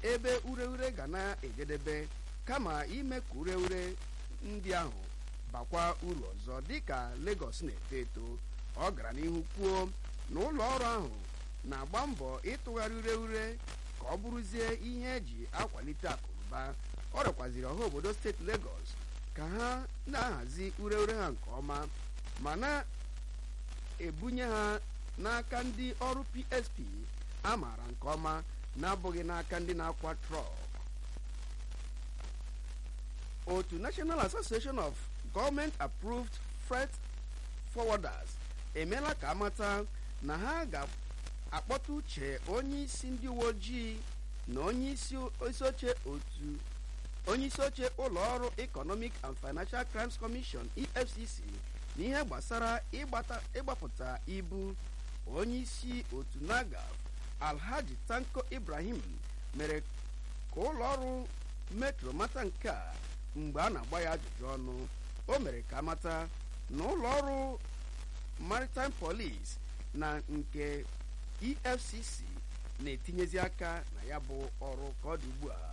ebe ureure ga na-ejedebe kama ime ka ureure ndị ahụ bakwa uru ọzọ dịka Lagos na-eto eto ọ gara n'ihu kwuo na ụlọ ọrụ ahụ na-agba mbọ ịtụgharị ureure ka ọ bụrụzie ihe eji akwalite akụnụba ọ rịọkwaziri ọha obodo steeti Lagos ka ha na-ahazi ureure ha nke ọma ma na-ebunye ha n'aka ndị ọrụ PSP a maara nke ọma na-abụghị n'aka ndị na-akwa trọk otu National Association of Government Approved Freight Forwarders emeela ka amata na ha ga-akpọta uche onye isi ndị uwe ojii na onye isi oche otu onye isi oche ụlọ ọrụ Economic and Financial Crimes Commission EFCC n'ihe gbasara ịgbapụta ibu onye isi otu NAGAF Alhaji Tanko Ibrahim mere ka ụlọ ọrụ metro mata nke a mgbe a na-agba ya ajụjụ ọnụ o mere ka amata na ụlọ ọrụ Maritime Police na nke EFCC na-etinyezi aka na ya bụ ọrụ ka ọ dị ugbu a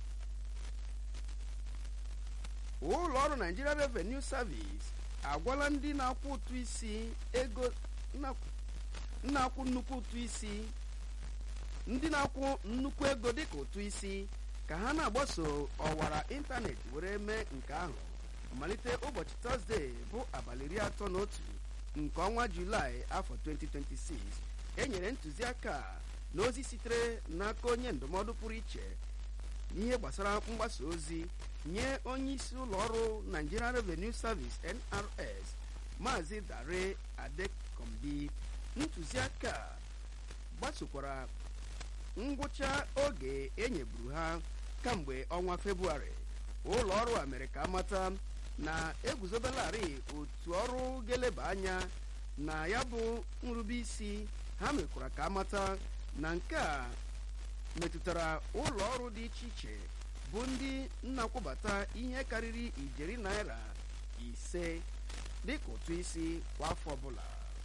ụlọ ọrụ Nigeria Revenue Service agwala ndị na-akwụ ụtụ isi ego na-akwụ nnukwu ụtụ isi ndị na-akwụ nnukwu ego dịka ụtụ isi ka ha na-agbaso ọwara ịntanetị were mee nke ahụ malite ụbọchị tọzdee bụ abalị iri atọ na otu nke ọnwa julaị afọ 2026 enyere ntụziaka na ozi sitere n'aka onye ndụmọdụ pụrụ iche n'ihe gbasara mgbasa ozi nye onye isi ụlọ ọrụ Nigeria Revenue Service NRS Maazị Dare Adekombi ntụziaka gbasokwara ngwụcha oge enyeburu ha kamgbe ọnwa Febụwarị ụlọ ọrụ a mere ka amata na eguzobelarị otu ọrụ ga-eleba anya na ya bụ nrubeisi ha mekwara ka amata na nke a metụtara ụlọ ọrụ dị iche iche bụ ndị nnakwụbata ihe karịrị ijeri naira ise dịka ụtụ isi kwa afọ ọbụla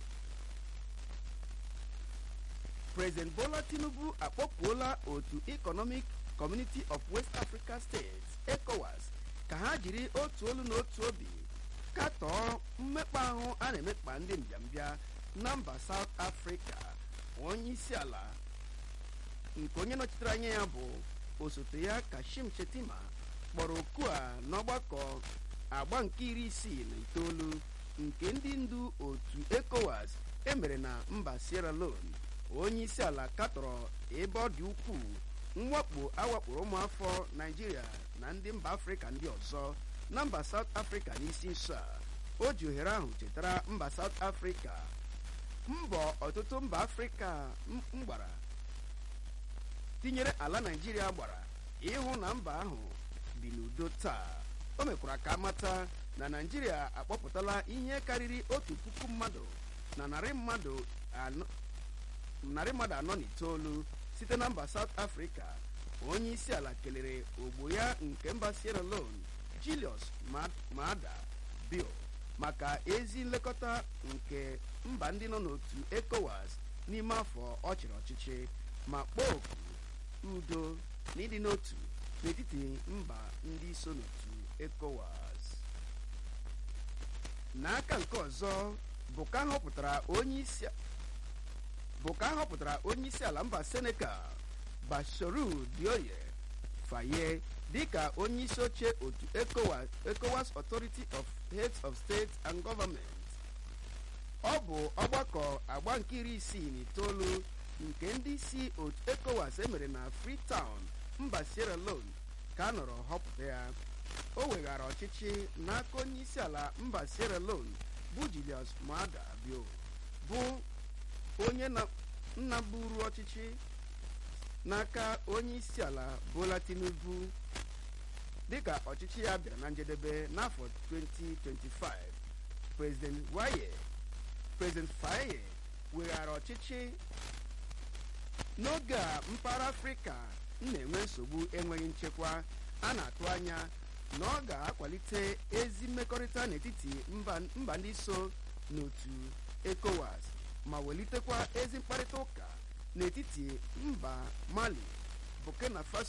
President Bola Tinubu akpọpụola otu Economic Community of West Africa States ECOWAS ka ha jiri otu olu na otu obi katọọ mmekpa ahụ a na-emekpa ndị mbịambịa na mba South Africa onye isi ala nke onye nọchitere anya ya bụ osote ya Kashim Shettima kpọrọ oku a n'ọgbakọ agba nke iri isii na itoolu nke ndị ndu otu ECOWAS emere na mba Sierra Leone onye isi ala katọrọ ebe ọ dị ukwuu mwakpo awakporo ụmụafọ Naijiria na ndị mba Afrịka ndị ọzọ na mba South Africa n'isi nso a o ji ohere ahụ chetara mba South Africa mbọ ọtụtụ mba Afrịka mgbara tinyere ala Naijiria gbara ịhụ na mba ahụ bi n'udo taa o mekwara ka amata na Naijiria akpọpụtala ihe karịrị otu puku mmadụ na narị mmadụ anọ narị mmadụ anọ na itoolu site na mba South Africa onye isi ala kelere ogbo ya nke mba Sierra Leone Julius Maada Bio maka ezi nlekọta nke mba ndị nọ n'otu ECOWAS n'ime afọ ọ chịrị ọchịchị ma kpọọ oku udo na ịdị n'otu n'etiti mba ndị so n'otu ECOWAS n'aka nke ọzọ bụ ka họpụtara onye isi bụ ka a họpụtara onye isi ala mba Senegal Bassirou Diomaye Faye dịka onye isi oche otu ECOWAS ECOWAS Authority of Heads of State and Government ọ bụ ọgbakọ agba nke iri isii na itoolu nke ndị isi otu ECOWAS emere na Freetown mba Sierra Leone ka a nọrọ họpụta ya o weghara ọchịchị n'aka onye isi ala mba Sierra Leone bụ Julius Maada Bio bụ onye nna buru ọchịchị n'aka onye isi ala Bola Tinubu dịka ọchịchị ya bịara na njedebe n'afọ 2025 President Waye President Faye weghara ọchịchị n'oge a mpaghara Afrịka na-enwe nsogbu enweghị nchekwa a na-atụ anya na ọ ga-akwalite ezi mmekọrịta n'etiti mba ndị so n'otu ECOWAS ma welitekwa ezi mkparịta ụka n'etiti mba Mali Burkina Faso